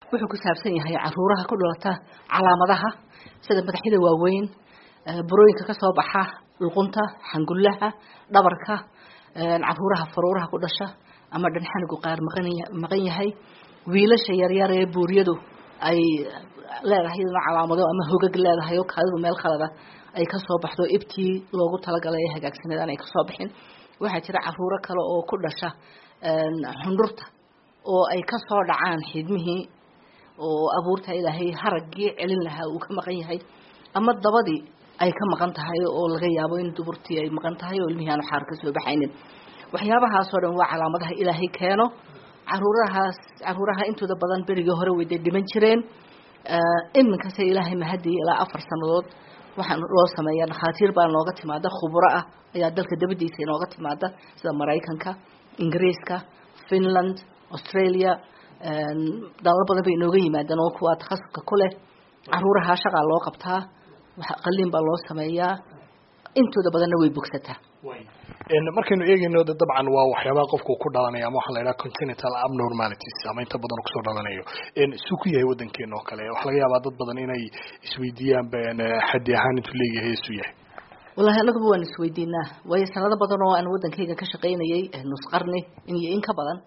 wuxuu ku saabsan yahay caruuraha ku dhalata calaamadaha sida madaxyada waaweyn burooyinka kasoo baxa luqunta xangullaha dhabarka caruuraha faruuraha ku dhasha ama dhanxanigu qaar maqan yahay wiilasha yaryar ee buuryadu ay leedahay iyaduna calaamado ama hogag leedahay oo kaadidu meel khalada ay kasoo baxdo ibtii loogu talagalay ee hagaagsaneed aan ay kasoo bixin waxaa jira caruuro kale oo ku dhasha xundhurta oo ay kasoo dhacaan xidmihii oo abuurta ilaahay haraggii celin lahaa uu ka maqan yahay ama dabadii ay ka maqan tahay oo laga yaabo in duburtii ay maqan tahay oo ilmihii aanu xaar ka soo baxaynin waxyaabahaasoo dhan waa calaamadaha ilaahay keeno caruurahaas caruuraha intooda badan berigii hore weyday dhiman jireen iminkase ilaahay mahadii ilaa afar sanadood waxaan loo sameeyaa dhakhaatiir baa nooga timaada khubro ah ayaa dalka dabadiisa inooga timaada sida maraykanka ingiriiska finland australia dalal badan bay inooga yimaadaan oo kuwaa takhasuska ku leh caruuraha shaqaa loo qabtaa qaliin baa loo sameeyaa intooda badanna way bogsataa markaynu eegayno dabcan waa waxyaabaha qofku ku dhalanaya ama waxaa la yidhaha continental abnormalities ama inta badan kusoo dhalanayo suu ku yahay waddankeena oo kale waxaa laga yaabaa dad badan inay isweydiiyaan xaddi ahaan intuu leeyahay isuu yahay wallahi anaguba waan isweydiinaa waayo sanado badan oo aan waddankayga ka shaqaynayay nusqarni iyo in ka badan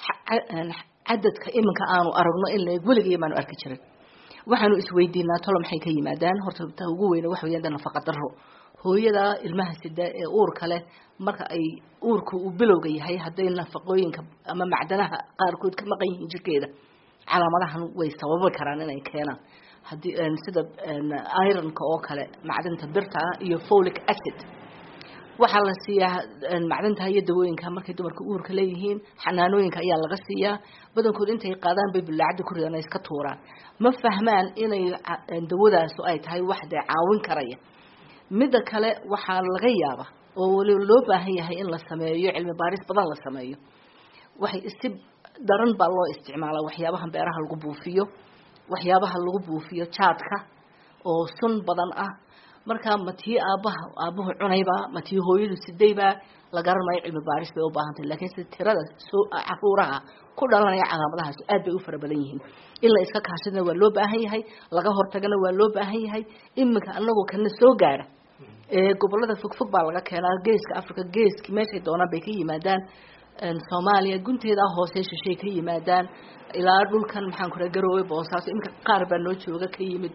cadadka iminka aanu aragno in la weligay maanu arki jirin waxaanu isweydiinaa tolo maxay ka yimaadaan horta ta ugu weyne waxa weeyaan de nafaqa daro hooyada ilmaha sida ee uurka leh marka ay uurku uu bilowga yahay hadday nafaqooyinka ama macdanaha qaarkood ka maqan yihiin jirkeeda calaamadahan way sababi karaan inay keenaan haddii sida ironka oo kale macdanta birta ah iyo folic acid waxaa la siiyaa macdantaha iyo dawooyinka markay dumarka uurka leeyihiin xanaanooyinka ayaa laga siiyaa badankood intay qaadaan bay bulaacada ku ridaan ay iska tuuraan ma fahmaan inay dawadaasu ay tahay wax dee caawin karaya midda kale waxaa laga yaaba oo waliba loo baahan yahay in la sameeyo cilmi baaris badan la sameeyo waxay si daran baa loo isticmaalaa waxyaabaha beeraha lagu buufiyo waxyaabaha lagu buufiyo jaadka oo sun badan ah markaa ma tii aabaha aabuhu cunayba ma tii hooyadu sidaybaa la garanayo cilmi baaris bay u baahantahy lakiin si tirada soo caruuraha ku dhalanaya calaamadahaas aad bay u fara badan yihiin in la iska kaashadana waa loo baahan yahay laga hortagana waa loo baahan yahay iminka anagoo kana soo gaara ee gobolada fogfog baa laga keenaa geeska africa geeski meeshay doonaan bay ka yimaadaan soomaaliya gunteedaa hoose shishay ka yimaadaan ilaa dhulkan maxaan ku raa garoowe boosaaso iminka qaar baa noo jooga ka yimid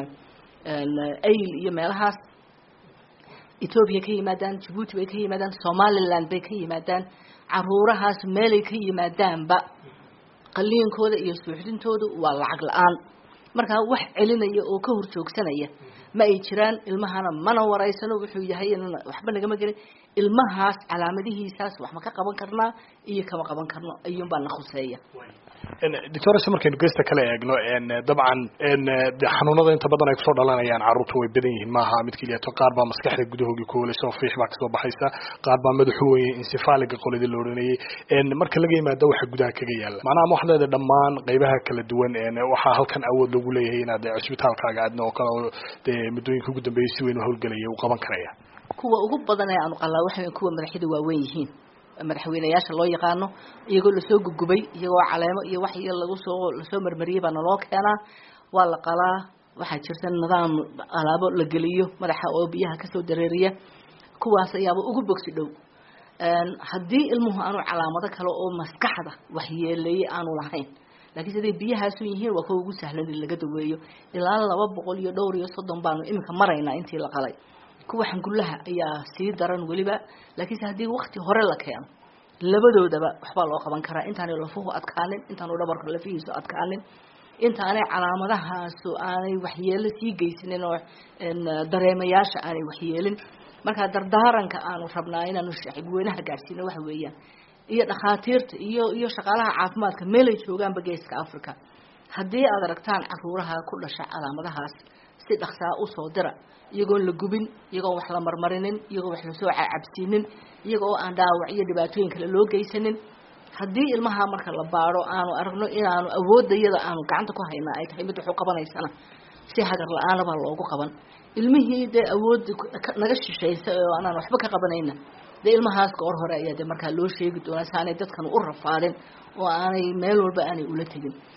ayl iyo meelahaas ethoobia ka yimaadaan jabuuti bay ka yimaadaan somaliland bay ka yimaadaan caruurahaas meelay ka yimaadaanba qaliinkooda iyo suuxdintoodu waa lacag la-aan markaa wax celinaya oo ka horjoogsanaya ma ay jiraan ilmahana mana waraysano wuxuu yahay waxba nagama gelin ilmahaas calaamadihiisaas wax ma ka qaban karnaa iyo kama qaban karno ayuunbaa na khuseeya doctores markaynu geesta kala eegno dabcan de xanuunada inta badan ay kusoo dhalanayaan carruurta way badan yihiin maaha mid keliyato qaar baa maskaxda gudahoogii ku holaysa oo fiix baa kasoo baxaysa qaar baa madaxu weye insefaliga qoladii la odhanayay marka laga yimaado waxa gudaha kaga yaala macnaha ma waxaad leedahay dhammaan qaybaha kala duwan waxaa halkan awood lagu leeyahay inaad cisbitaalkaaga aadna oo kale oo dee muddooyinka ugu dambeeyay si weyn u hawlgelaya uu qaban karaya kuwa ugu badan ee aanu qalaa waxa kuwa madaxyada waaweyn yihiin madaxweyneyaasha loo yaqaano iyagoo lasoo gugubay iyagoo caleemo iyo wax iyo lagu soo lasoo marmariyey baa naloo keenaa waa la qalaa waxaa jirta nidaam alaabo la geliyo madaxa oo biyaha kasoo dareeriya kuwaas ayaaba ugu bogsi dhow haddii ilmuhu aanu calaamado kale oo maskaxda waxyeeleeyey aanu lahayn laakiin siday biyahaasu yihiin waa kuwa ugu sahlan in laga daweeyo ilaa laba boqol iyo dhowr iyo soddon baanu iminka maraynaa intii la qalay kuwa xangullaha ayaa sii daran weliba laakiinse haddii wakti hore la keeno labadoodaba waxbaa loo qaban karaa intaanay lafuhu adkaanin intaanu dhabarka lafihiisu adkaanin intaanay calaamadahaasu aanay waxyeelo sii geysanin oo dareemayaasha aanay waxyeelin markaa dardaaranka aanu rabnaa inaanu shacibweynaha gaadhsiino waxa weeyaan iyo dhakhaatiirta iyo iyo shaqaalaha caafimaadka meelay joogaanba geeska africa haddii aad aragtaan caruuraha ku dhasha calaamadahaas si dhaksaa usoo dira iyagoon la gubin iyagoon wax la marmarinin iyagoo wax lasoo cabsiinin iyaga oo aan dhaawac iyo dhibaatooyin kale loo geysanin haddii ilmaha marka la baado aanu aragno inaanu awoodda iyada aanu gacanta ku haynaa ay tahay mid waxu qabanaysana si hagar la-aana baa loogu qaban ilmihii dee awoodda naga shishaysa oo aanaan waxba ka qabanayna dee ilmahaas goor hore ayaa dee markaa loo sheegi doonaa si aanay dadkan u rafaadin oo aanay meel walba aanay ula tegin